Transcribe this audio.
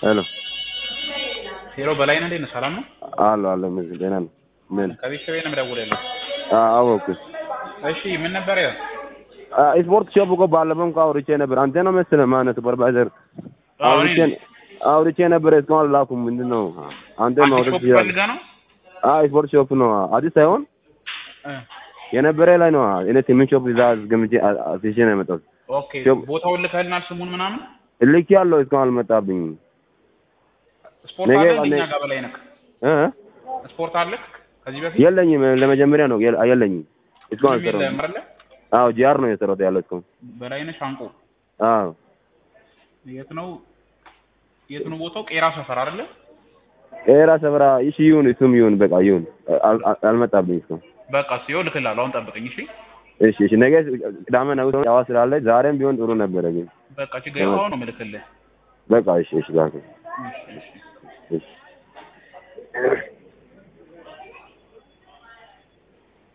ሄሎ ሄሎ በላይነህ እንዴት ነህ? ሰላም ነው? አሎ አሎ ምን ደህና ነው ምን ከቤተሰቤ ነው የምደውልልህ። አወኩት እሺ ምን ነበር ያው? ስፖርት ሾፕ እኮ ባለፈውም እኮ አውርቼ ነበር አንተ ነው መሰለህ ማነው ሱፐርቫይዘር አዎ፣ አውርቼ እኔ አውርቼ ነበር እስካሁን አላኩም ምንድን ነው አንተ አዲስ ማውረድ ሾፕ ትችላለህ ፈልገህ ነው? አይ ስፖርት ሾፕ ነው አዲስ ሳይሆን እ የነበረ ላይ ነው እኔ ስምንት ሾፕ እዛ ገምቼ አስይዤ ነው የመጣሁት ኦኬ ሾፕ- ቦታውን ልከህልናል ስሙን ምናምን? ልክ ያለው እስካሁን አልመጣብኝም ስፖርት ነገ አለ ባለ- እኛ ጋር በላይነህ? እ ስፖርት አለህ ከዚህ በፊት? የለኝም ለመጀመሪያ ነው የለ- የለኝም እስካሁን ምንም የለህም አልሰራሁም አይደለ? አዎ ጂአር ነው የሰራሁት ያለው እስካሁን በላይነህ ሻንቆ አዎ የት ነው የት ነው ቦታው? ቄራ ሰፈር አይደለ? ኤራ ሰፈራ እሺ ይሁን እሱም ይሁን በቃ ይሁን አል- አል- አልመጣብኝ እስካሁን በቃ ሲሆን ልክልሃለሁ። አሁን ጠብቀኝ እሺ። እሺ እሺ ነገ ቅዳሜ ነው ያዋ ስላለ ዛሬም ቢሆን ጥሩ ነበረ ግን በቃ ችግር የለውም። አሁን ነው የምልክልህ። በቃ እሺ እሺ ዛሬ እሺ እሺ